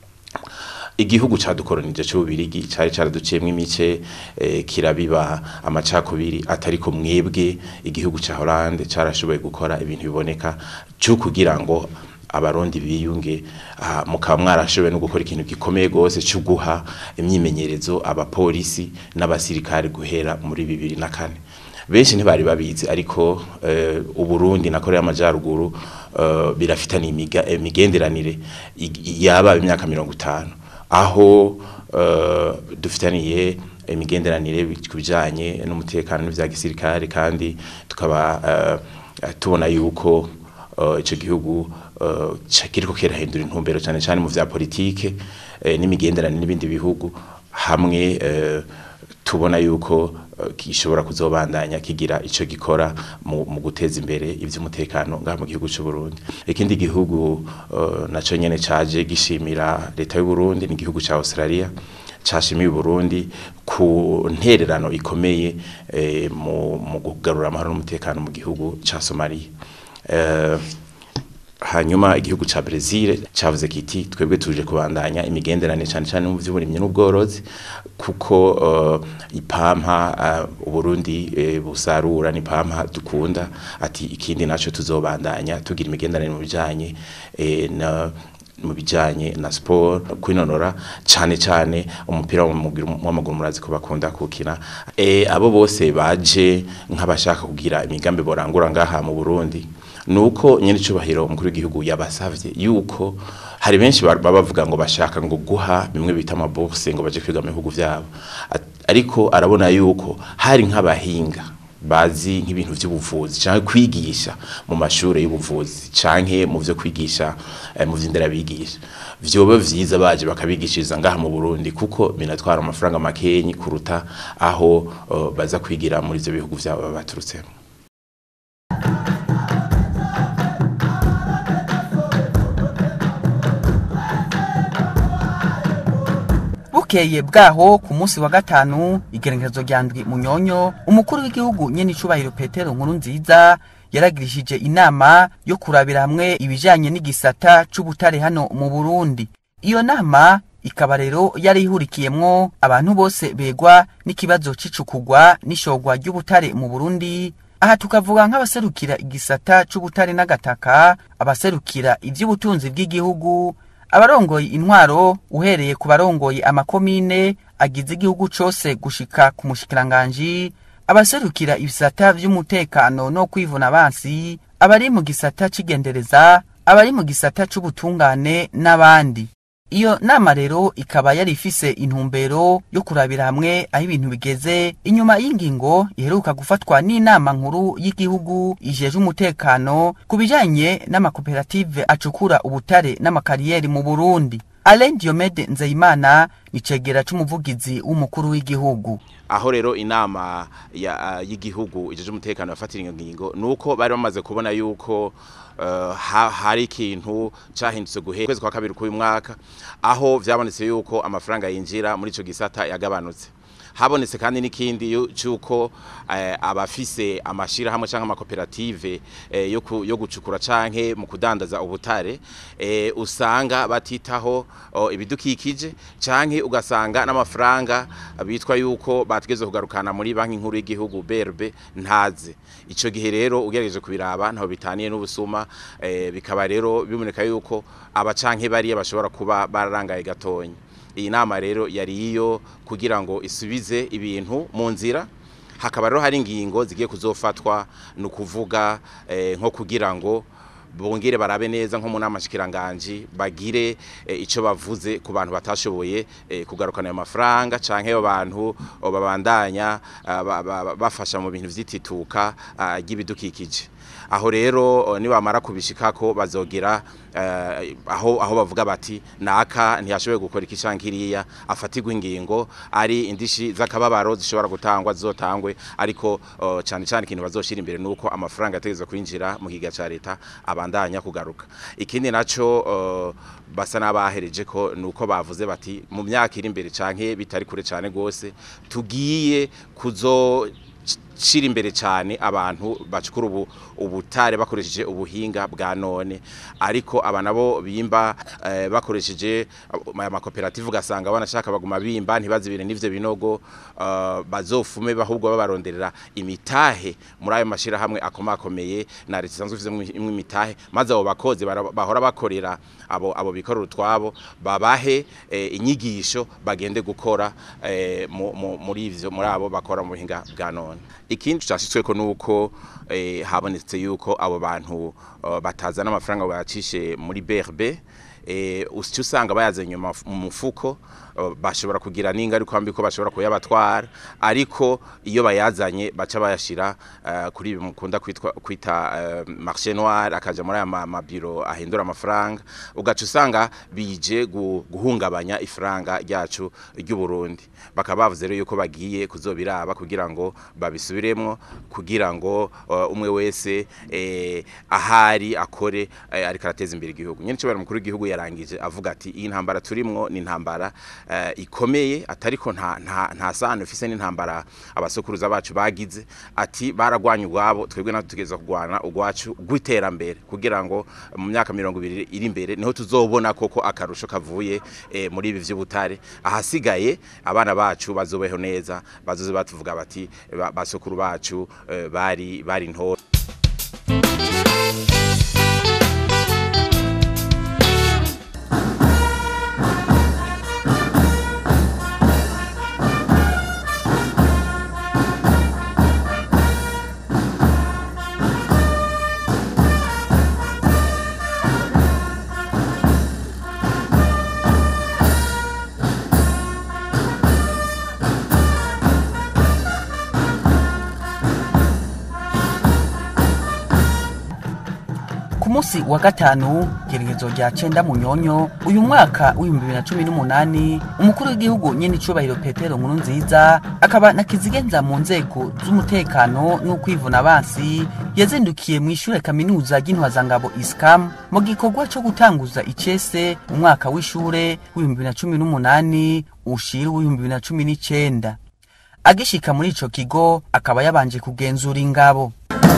igihugu cadukoronije c'ububirigi cari caraduciyemwo imice eh, kirabiba amacakubiri atariko mwebwe igihugu ca Hollande carashoboye gukora ibintu biboneka cyo kugira ngo abarundi biyunge ah, mukaba mwarashoboye no gukora ikintu gikomeye gose cyo guha imyimenyerezo abapolisi n'abasirikare guhera muri bibiri na kane benshi ntibari babizi ariko eh, uburundi na korea y'amajyaruguru eh, birafitanye imiga- imigenderanire ig- yaba imyaka mirongo itanu aho eh, dufitaniye imigenderanire ku bijyanye n'umutekano n'ibya gisirikare kandi tukaba eh, tubona yuko eh, ico gihugu eh, ca- kiriko kirahindura intumbero cyane cyane mu vya politike eh, n'imigenderanire n'ibindi bihugu hamwe eh, tubona yuko eh, gishobora kuzobandanya kigira ico gikora mu, mu guteza imbere ivy'umutekano ngaha mu gihugu c'u Burundi ikindi gihugu uh, naco nyene caje gishimira leta y'u Burundi ni igihugu ca Australia cashimiye u Burundi ku ntererano ikomeye eh, mu, mu kugarura amahoro n'umutekano mu gihugu ca Somalia eh, hanyuma igihugu ca Brazil cavuze kiti twebwe tuje kubandanya imigenderanire cyane cyane mu by'uburimyi n'ubworozi kuko uh, ipampa uh, uburundi uh, busarura ni pampa dukunda ati ikindi naco tuzobandanya tugira imigenderanire mu bijanye eh, na mu bijanye na sport kwinonora cyane cyane umupira w'amaguru murazi ko bakunda kukina e, abo bose baje nk'abashaka kugira imigambi borangura ngaha mu Burundi nuko nyene cubahiro umukuru w'igihugu yabasavye yuko hari benshi baba bavuga ngo bashaka ngo guha bimwe bita amabourse ngo baje kwiga mu bihugu vyabo At- ariko arabona yuko hari nk'abahinga bazi nk'ibintu by'ubuvuzi cyangwa kwigisha mu mashuri y'ubuvuzi canke mu byo kwigisha eh, mu vy'indera bigisha vyoba vyiza baje bakabigishiriza ngaha mu Burundi kuko binatwara amafaranga makenyi kuruta aho uh, baza kwigira muri ivyo bihugu vyabo baturutsemo bukeye bwaho ku munsi wa gatanu igerekezo rya ndwi munyonyo umukuru w'igihugu nyene icubahiro petero nkuru nziza yaragirishije inama yo kurabira hamwe ibijanye n'igisata c'ubutare hano mu burundi iyo nama ikaba rero yari ihurikiyemwo abantu bose begwa n'ikibazo c'icukugwa n'ishogwa ry'ubutare mu burundi aha tukavuga nk'abaserukira igisata c'ubutare n'agataka abaserukira ivy'ubutunzi bw'igihugu abarongoye intwaro uhereye ku barongoye amakomine agize igihugu cose gushika ku mushikiranganji abaserukira ibisata vy'umutekano no kwivuna abansi abari mu gisata c'igendereza abari mu gisata c'ubutungane n'abandi iyo nama rero ikaba yari ifise intumbero yo kurabira hamwe aho ibintu bigeze inyuma y'ingingo iheruka gufatwa n'inama nkuru y'igihugu ijeje umutekano ku bijanye n'amakoperative acukura ubutare n'amakariyeri mu burundi alain diomede nzeyimana ni cegera c'umuvugizi w'umukuru w'igihugu aho rero inama ya- y'igihugu ijeje umutekano yafatira iyo ngingo nuko bari bamaze kubona yuko uh, ha- hari ikintu cahindutse guhera kwezi kwa kabiri k'uyu mwaka aho vyabonetse yuko amafaranga yinjira muri ico gisata yagabanutse habonetse kandi n'ikindi yu- c'uko eh, abafise amashirahamwe canke amakoperative eh, yo ku- yo gucukura canke mu kudandaza ubutare eh, usanga batitaho oh, ibidukikije canke ugasanga n'amafaranga bitwa yuko bategeze kugarukana muri banki nkuru y'igihugu BRB ntaze ico gihe rero ugerageje kubiraba ntaho bitaniye n'ubusuma eh, bikaba rero biboneka yuko aba canke bariya bashobora kuba bararangaye gatonyi iyi nama rero yari iyo kugira ngo isubize ibintu mu nzira hakaba rero hari ingingo zigiye kuzofatwa ni ukuvuga eh, nko kugira ngo bongere barabe neza nko mu nama shikiranganji bagire eh, ico bavuze ku bantu batashoboye eh, kugarukana ayo mafaranga canke abo bantu oh, babandanya ah, ba- ba- bafasha mu bintu vy'itituka ah, ry'ibidukikije aho rero oh, nibamara kubishikako bazogera eh, aho aho bavuga bati naka ntiyashoboye gukora iki canke kiriya afatirwa ingingo ari indishi z'akababaro zishobora gutangwa zizotangwe ariko oh, cane cane ikintu bazoshira imbere nuko amafaranga yategezwe kwinjira mu kiga ca leta abandanya kugaruka ikindi naco uh, basa n'abahereje ko nuko bavuze bati mu myaka iri imbere canke bitari kure cane gose tugiye kuzo shira imbere cyane abantu bacukura ubu ubutare bakoresheje ubuhinga bwa none ariko aba nabo bimba eh, bakoresheje aya makoperative ugasanga banashaka baguma bimba ntibazibire n'ivyo binogo uh, bazofume bahubwo babaronderera imitahe muri ayo mashira hamwe akomakomeye na leta isanzwe ifite imwe imitahe maze abo bakozi bara- bahora bakorera abo abo bikorera utwabo babahe eh, inyigisho bagende gukora eh, mu- mu- muri ivyo muri abo bakora mu buhinga bwa none ikindi cyashitsweko nuko eh, habonetse yuko abo bantu uh, batazana amafaranga bayacishe muri BRB eh usicyo usanga bayazanye mu maf- mu mufuko uh, bashobora kugira n'ingaruka mbi ko bashobora kuyabatwara ariko iyo bayazanye baca bayashira uh, kuri ibi mukunda kwitwa kwita uh, marché noir akaja muri aya ma- mabiro ahindura amafaranga ugaca usanga bije gu- guhungabanya ifaranga ryacu ry'u Burundi bakaba bavuze rero yuko bagiye kuzobiraba kugira ngo babisubiremwo kugira ngo uh, umwe wese eh, ahari akore eh, ariko arateza imbere igihugu nyene cyo mukuru w'igihugu yarangije avuga ati iyi ntambara turimwo ni intambara eh, ikomeye atariko nta nta, nta sano ifise n'intambara abasokuruza bacu bagize ati baragwanya ubwabo twebwe natwe tugeza kugwana ugwacu gwiterambere kugira ngo mu myaka 20 iri imbere niho tuzobona koko akarusho kavuye eh, muri ibi vy'ubutare ahasigaye abana bacu bazobeho neza bazoze batuvuga bati ba- basokuru bacu eh, bari bari ntore munsi wa gatanu geregezo rya cenda munyonyo uyu mwaka w'ibihumbi bibiri na cumi n'umunani umukuru w'igihugu nyene icubahiro petero nkuru nziza akaba na kizigenza mu nzego z'umutekano n'ukwivuna abansi yazindukiye mu ishure kaminuza ry'intwazangabo iskam mu gikorwa co gutanguza icese umwaka w'ishure w'ibihumbi bibiri na cumi n'umunani ushira w'ibihumbi bibiri na cumi n'icenda agishika muri ico kigo akaba yabanje kugenzura ingabo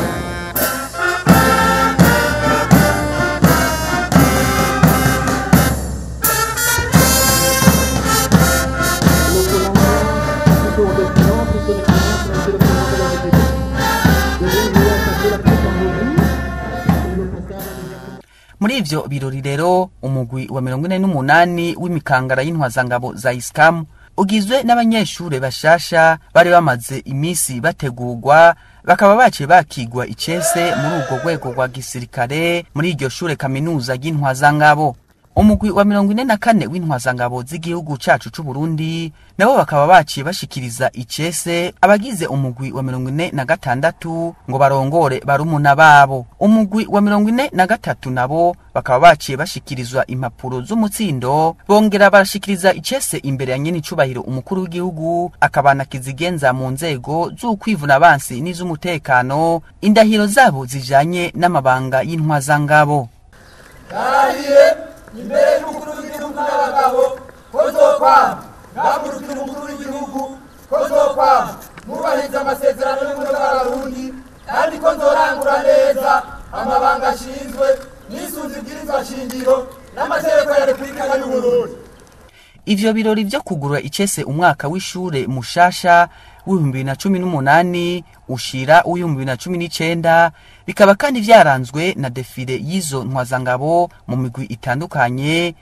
muri ivyo birori rero umugwi wa mirongo ine n'umunani w'imikangara y'intwazangabo za isikamu ugizwe n'abanyeshure bashasha bari bamaze imisi bategurwa bakaba baciye bakigwa icese muri urwo rwego rwa gisirikare muri iryo shure kaminuza ry'intwazangabo umugwi wa mirongo ine na kane w'intwazangabo z'igihugu cacu c'uburundi nabo bakaba baciye bashikiriza icese abagize umugwi wa mirongo ine na gatandatu ngo barongore barumuna babo umugwi wa mirongo ine na gatatu nabo bakaba baciye bashikirizwa impapuro z'umutsindo bongera barashikiriza icese imbere ya nyene icubahiro umukuru w'igihugu akabana kizigenza mu nzego z'ukwivuna abansi n'iz'umutekano indahiro zabo zijanye n'amabanga y'intwazangabo narahiye imbere y'umukuru w'igihugu n'abagabo ko zokwama ngahagurukira umukuru w'igihugu ko zokwama nubahiriza amasezerano y'ubumwe bw'abarundi kandi ko nzorangura neza amabanga ashinzwe n'isunzu ibwirizwa shingiro n'amategeko ya repubulika y'uburundi ivyo birori vyo kugurura icese umwaka w'ishure mushasha w'ibihumbi bibiri na cumi n'umunani ushira w'ibihumbi bibiri na cumi n'icenda bikaba kandi vyaranzwe na defile y'izo ntwazangabo mu migwi itandukanye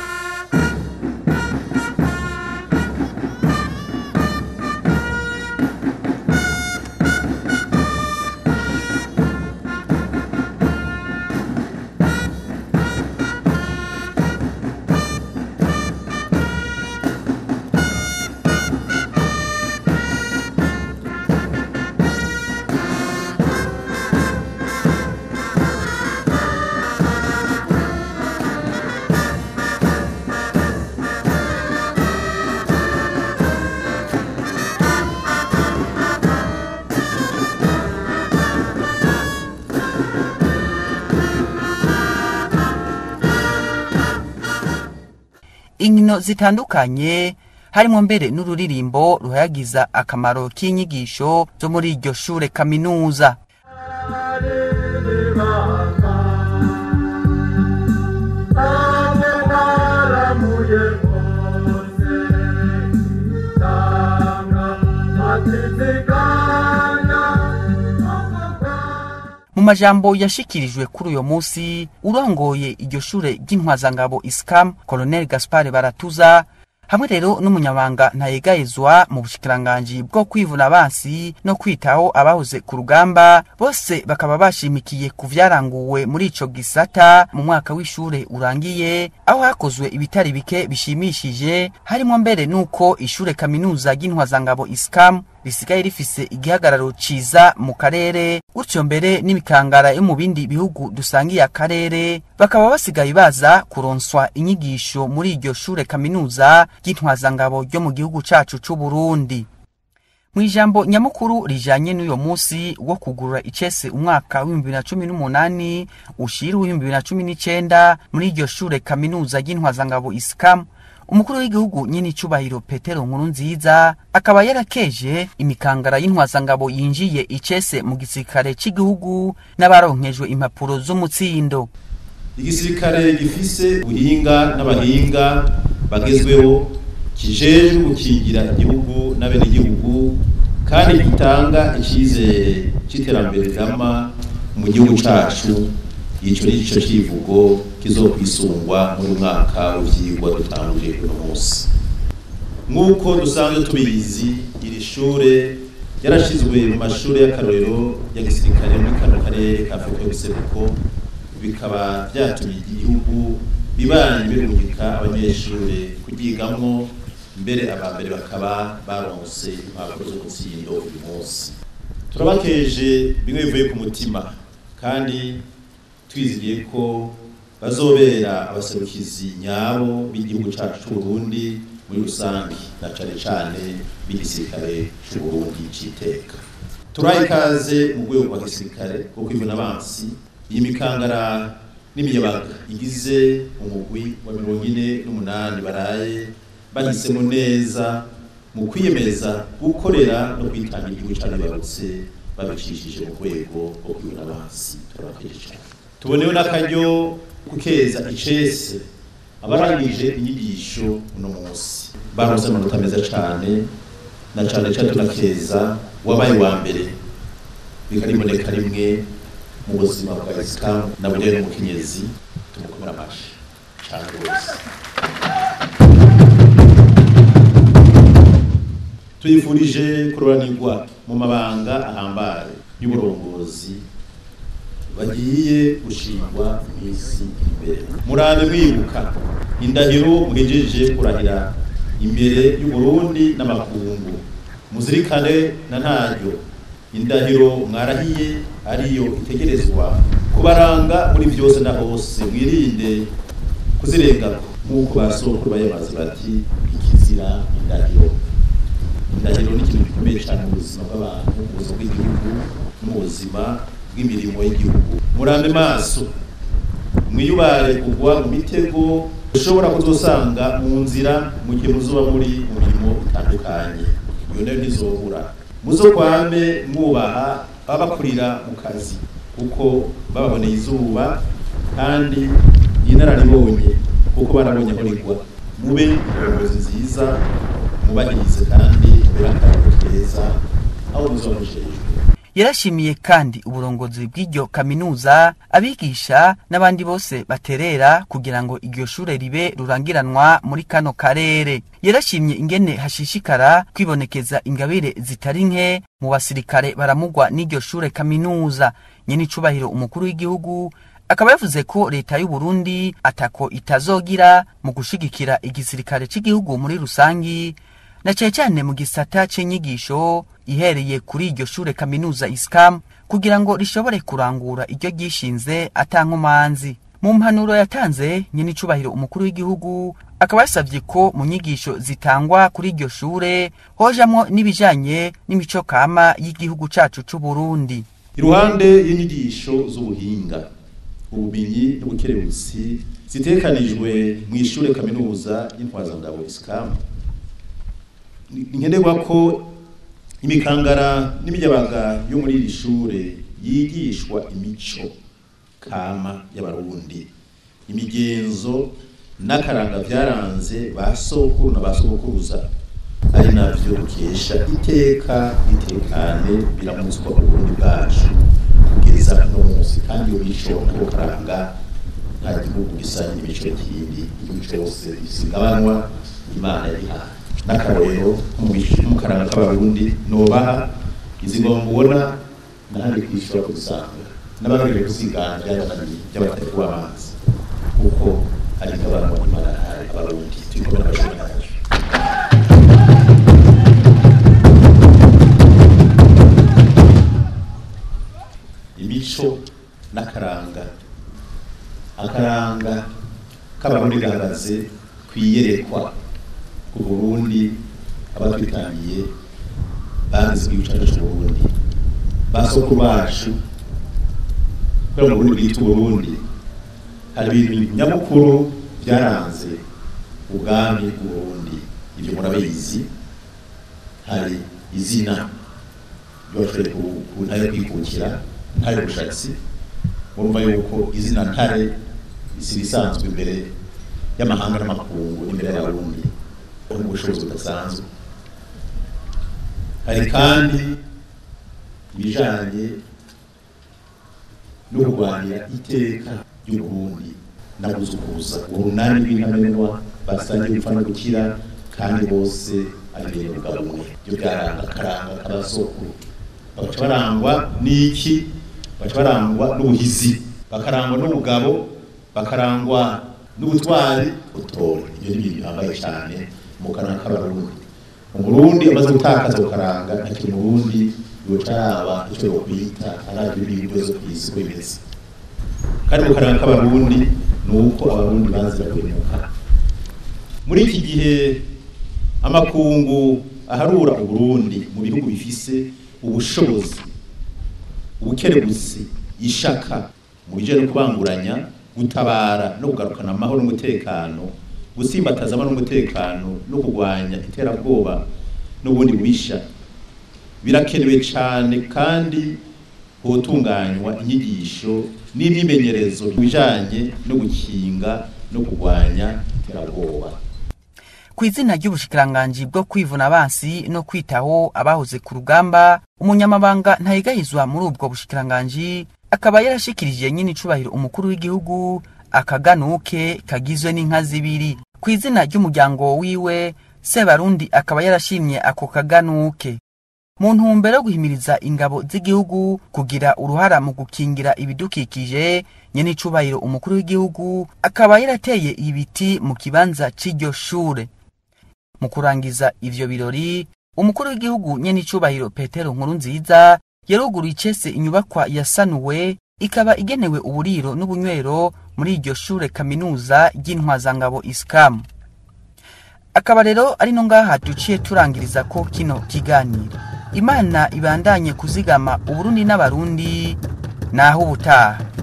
inkino zitandukanye harimo mbere n'ururirimbo ruhayagiza akamaro k'inyigisho zo muri iryo shure kaminuza mu majambo yashikirijwe kuri uyo musi urongoye iryo shure ry'intwazangabo iskam colonel gaspar baratuza hamwe rero n'umunyabanga ntayegayezwa mu bushikiranganji bwo kwivuna abansi no kwitaho abahoze ku rugamba bose bakaba bashimikiye ku vyaranguwe muri ico gisata mu mwaka w'ishure urangiye aho hakozwe ibitari bike bishimishije harimo mbere n'uko ishure kaminuza ry'intwazangabo iskam risigaye rifise igihagararo ciza mu karere gutyo mbere n'imikangara yo mu bindi bihugu dusangiye akarere bakaba basigaye baza kuronswa inyigisho muri iryo shure kaminuza ry'intwazangabo ryo mu gihugu cacu c'uburundi mu ijambo nyamukuru rijanye n'uyo musi wo kugurura icese umwaka w'ibihumbi bibiri na cumi n'umunani ushira w'ibihumbi bibiri na cumi n'icenda muri iryo shure kaminuza ry'intwazangabo isikamu umukuru w'igihugu nyine icubahiro petero nkuru nziza akaba yarakeje imikangara y'intwazangabo yinjiye icese mu gisirikare cy'igihugu n'abaronkejwe impapuro z'umutsindo igisirikare gifise ubuhinga n'abahinga bagezweho kijejwe gukingira igihugu n'abenegihugu kandi gitanga icyizere cy'iterambere rirama mu gihugu cacu ico ni cyo kivugo kizokwisungwa muri mwaka w'ivyigwa dutanguje uno munsi nk'uko dusanzwe tubizi iri shure yarashizwe mu mashuri y'akarorero ya gisirikare muri kano karere ka afurika y'ubuseruko bikaba vyatumye igihugu bibanye birungika abanyeshure kuryigamwo mbere abambere bakaba baronse impapuro zo gutsindo uyu munsi turabakeje bimwe bivuye ku mutima kandi twizigiye ko bazobera abaserukizi nyabo b'igihugu cyacu cy'u Burundi muri rusange na cane cane b'igisirikare cy'u Burundi c'iteka turaye ikaze mu rwego rwa gisirikare kuko ivuna abansi iyi mikangara n'imiyabaga igize umugwi wa mirongo ine n'umunani baraye bahisemo neza mu kwiyemeza gukorera no kwitangira igihugu cy'abibarutse babicishije mu rwego rwo kwibona abansi turabakeje cyane tubonewe n'akaryo kukeza icese abarangije inyigisho uno munsi baronse amanota meza cyane na cyane cyane tunakeza wabaye wa mbere bikariboneka rimwe mu buzima bwa isikamu na burere n'umukenyezi tumukomera amashi cyane rwose tuyifurije kuroranirwa mu mabanga ahambaye y'uburongozi bagiye gushingwa iminsi imbere murabe mwibuka indahiro muhejeje kurahira imbere y'uburundi n'amakungu muzirikane na ntaryo indahiro mwarahiye ariyo itegerezwa kubaranga muri byose na hose mwirinde kuzirengako nk'uko basokuru bayamaze bati ikizira indahiro indahiro ni ikintu gikomeye cyane mu buzima bw'abantu mu buzima bw'igihugu no mu buzima bw'imirimo y'igihugu murambe maso mwiyubare kugwa mu mitego ushobora kuzosanga mu nzira mu gihe muzuba muri mu mirimo itandukanye iyo nayo ntizobura muzo kwame mwubaha ababakurira mu kazi kuko bababoneye izuba kandi inararibonye kuko barabonye aho rigwa mube indongozi nziza mubahirize kandi mubere akarabo keza aho muzoba mujejwe yarashimiye kandi uburongozi bw'iryo kaminuza abigisha n'abandi bose baterera kugira ngo iryo shure ribe rurangiranwa muri kano karere yarashimye ingene hashishikara kwibonekeza ingabire zitari nke mu basirikare baramugwa n'iryo shure kaminuza nyene icubahiro umukuru w'igihugu akaba yavuze ko leta y'u Burundi atako itazogira mu gushigikira igisirikare c'igihugu muri rusangi na cyane cyane mu gisata c'inyigisho ihereye kuri iryo shure kaminuza iskam kugira ngo rishobore kurangura iryo ryishinze atankomanzi mu mpanuro yatanze nyene icubahiro umukuru w'igihugu akaba yasavye ko mu nyigisho zitangwa kuri iryo shure hojamwo n'ibijanye n'imico kama y'igihugu cacu c'u Burundi iruhande y'inyigisho z'ubuhinga ubumenyi n'ubukerebutsi zitekanijwe mu ishure kaminuza y'intwazangabo iskamu nkenerwa ko imikangara n'imiyabaga yo muri iri shure yigishwa imico kama y'abarundi imigenzo n'akaranga byaranze ba sokuru na ba sokuruza ari navyo dukesha iteka itekane biramutswa uburundi bwacu kugeza no munsi kandi iyo mico n'ako karanga nta gihugu gisa n'imico kindi igihugu cose gisigabanwa imana yabihaye n'akarorero mu karanga k'abarundi nobaha izi ngoma mubona nahandi kwishura kuzisanga n'abarundi kuzigana byabananiye by'abatari kuba amazi kuko ari ngabanwa imana yahaye abarundi turi kumwe n'abashuri bacu imico n'akaranga akaranga k'abarundi gahagaze kwiyerekwa ku Burundi abatwitangiye bagize igihugu cyacu cy'u Burundi basoko bacu kubera mu Burundi bwitwa Burundi hari ibintu nyamukuru byaranze ubwami bw'u Burundi ibyo murabizi hari izina ry'abashoboye ku ntare kwikukira ntare bushatsi murumva yuko izina ntare isi risanzwe imbere y'amahanga n'amakungu n'imbere y'abarundi ubushobozi budasanzwe hari kandi ibijanye no kurwanira iteka ry'uburundi no kuzukuza urunani rw'intamenwa basangiye gupfa no gukira kandi bose ari bene mugabo umwe ibyo byaranga akaranga k'abasokuru bagaca barangwa n'iki bagaca barangwa n'ubuhizi bakarangwa n'ubugabo bakarangwa n'ubutwari butora ibyo ni ibintu bihambaye cyane mu karanga k'abarundi umurundi amaze gutakaza ukaranga ntakiri umurundi yoca yaba icyo yokwita arabyo n'ibibazo ku isi ko bimeze kandi mu karanga k'abarundi ni uko abarundi bazira guhemuka muri iki gihe amakungu aharura uburundi mu bihugu bifise ubushobozi ubukerebutsi ishaka mu bijyanye no kubanguranya gutabara no kugarukana amahoro n'umutekano gusimbataza amahoro n'umutekano no kurwanya iterabwoba n'ubundi bubisha birakenewe cyane kandi hotunganywa inyigisho n'imyimenyerezo bijanye no gukinga no kurwanya iterabwoba ku izina ry'ubushikiranganji bwo kwivuna abansi no kwitaho abahoze ku rugamba umunyamabanga ntayigahizwa muri ubwo bushikiranganji akaba yarashikirije nyine icubahiro umukuru w'igihugu akaganuke kagizwe n'inka zibiri ku izina ry'umuryango wiwe sebarundi akaba yarashimye ako kaganuke mu ntumbero yo guhimiriza ingabo z'igihugu kugira uruhara mu gukingira ibidukikije nyene icubahiro umukuru w'igihugu akaba yarateye ibiti mu kibanza c'iryo shure mu kurangiza ivyo birori umukuru w'igihugu nyene icubahiro petero nkuru nziza yaruguruye icese inyubakwa yasanuwe ikaba igenewe uburiro n'ubunywero muri iryo shure kaminuza ry'intwazangabo isikamu akaba rero ari no ngaha duciye turangiriza ko kino kiganiro imana ibandanye kuzigama uburundi n'abarundi naho ubutaha